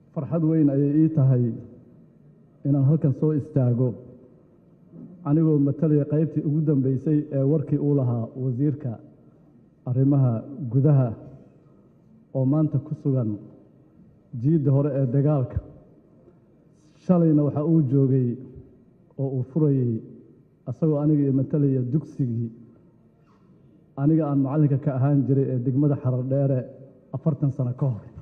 farxad weyn ayay ii tahay inaan halkan soo istaago anigoo matalaya qaybtii ugu dambeysay ee warkii uu lahaa wasiirka arrimaha gudaha oo maanta ku sugan jiidda hore ee dagaalka shalayna waxa uu joogay oo uu furayey asagoo aniga iyo matalaya dugsigii aniga aan macallinka ka ahaan jiray ee degmada xarar dheere afartan sano ka hor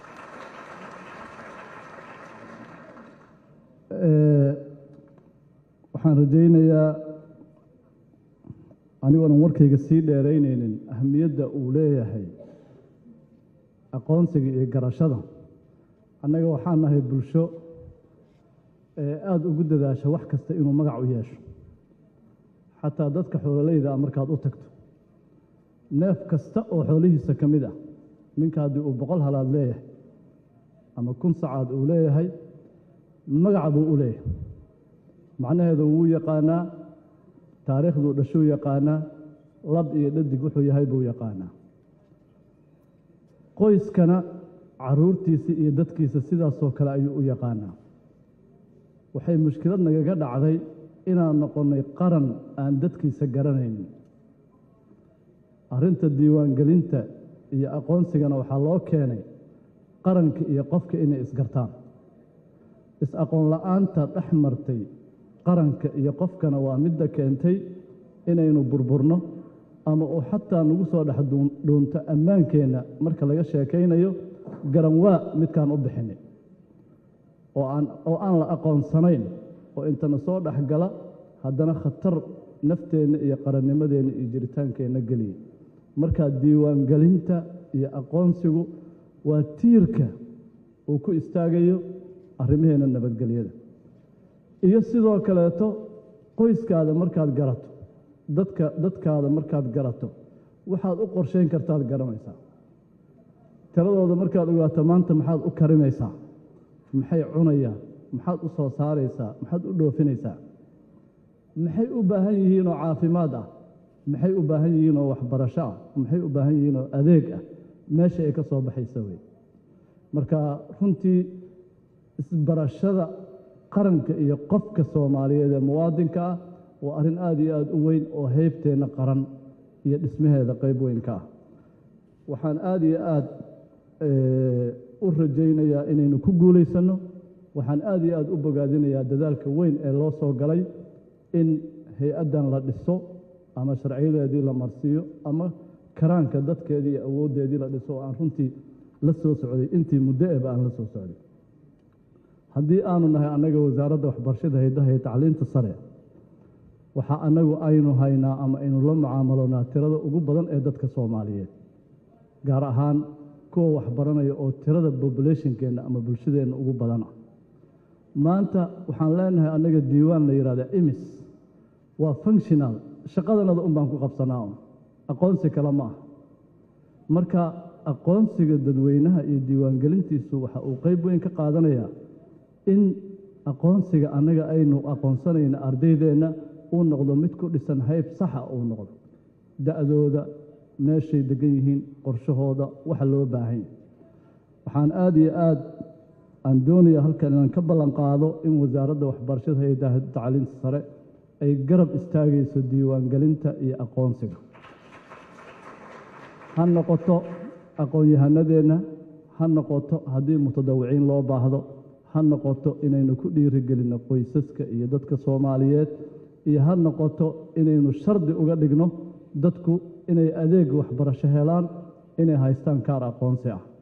waxaan rajaynayaa anigoonan warkayga sii dheeraynaynin ahamiyadda uu leeyahay aqoonsiga iyo garashada annaga waxaan nahay bulsho ee aada ugu dadaasha wax kasta inuu magac u yeesho xataa dadka xoololeyda ah markaad u tagto neef kasta oo xoolihiisa ka mid ah ninka haddii uu boqol halaad leeyahay ama kun sacaad uu leeyahay magaca buu u leeyahay macnaheedu wuu yaqaanaa taariikhduu dhashuu yaqaanaa lab iyo dhadig wuxuu yahay buu yaqaanaa qoyskana carruurtiisa iyo dadkiisa sidaasoo kale ayuu u yaqaanaa waxay mushkilad nagaga dhacday inaan noqonnay qaran aan dadkiisa garanaynin arrinta diiwaangelinta iyo aqoonsigana waxaa loo keenay qaranka iyo qofka inay isgartaan is-aqoon la'aanta dhex martay qaranka iyo qofkana waa midda keentay inaynu burburno ama uu xataa nagu soo dhex dhuunto ammaankeenna marka laga sheekaynayo garanwaa midkaan u bixinay oo aan la aqoonsanayn oo intana soo dhexgala haddana khatar nafteenna iyo qarannimadeenna iyo jiritaankeenna geliya markaa diiwaangelinta iyo aqoonsigu waa tiirka uu ku istaagayo arrimaheenna nabadgelyada iyo sidoo kaleeto qoyskaada markaad garato dadka dadkaada markaad garato waxaad u qorshayn kartaad garanaysaa tiradooda markaad ogaato maanta maxaad u karinaysaa maxay cunayaan maxaad u soo saaraysaa maxaad u dhoofinaysaa maxay u baahan yihiin oo caafimaad ah maxay u baahan yihiin oo waxbarasho ah maxay u baahan yihiin oo adeeg ah meesha ay ka soo baxaysa wey marka runtii isbarashada qaranka iyo qofka soomaaliyeed ee muwaadinka ah waa arrin aada iyo aada u weyn oo heybteenna qaran iyo dhismaheeda qayb weyn ka ah waxaan aada iyo aada u rajaynayaa inaynu ku guulaysanno waxaan aada iyo aada u bogaadinayaa dadaalka weyn ee loo soo galay in hay-addan la dhiso ama sharciyadeedii la marsiiyo ama karaanka dadkeedii iyo awooddeedii la dhiso oo aan runtii la soo socday intii muddo eba aan la soo socday haddii aanu nahay annaga wasaaradda waxbarashada haydaha iyo tacliinta sare waxaa annagu aynu haynaa ama aynu la mucaamaloonaa tirada ugu badan ee dadka soomaaliyeed gaar ahaan kuwa waxbaranaya oo tirada bobulationkeenna ama bulshadeenna ugu badan ah maanta waxaan leenahay annaga diiwaan la yidhahda imis waa functional shaqadanada un baan ku qabsanaa un aqoonsi kale ma ah marka aqoonsiga dadweynaha iyo diiwaangelintiisu waxa uu qayb weyn ka qaadanayaa in aqoonsiga annaga aynu aqoonsanayna ardaydeenna uu noqdo mid ku dhisan hayb saxa uu noqdo da'dooda meeshay degan yihiin qorshahooda waxa loo baahan yahy waxaan aada iyo aad aan doonaya halkan inaan ka ballan qaado in wasaaradda waxbarashada hay-adaha tacliinta sare ay garab istaagayso diiwaangelinta iyo aqoonsiga ha noqoto aqoon-yahanadeenna ha noqoto haddii mutadawiciin loo baahdo ha noqoto inaynu ku dhiirigelinno qoysaska iyo dadka soomaaliyeed iyo ha noqoto inaynu shardi uga dhigno dadku inay adeeg waxbarasho helaan inay haystaan kaar aqoonsi ah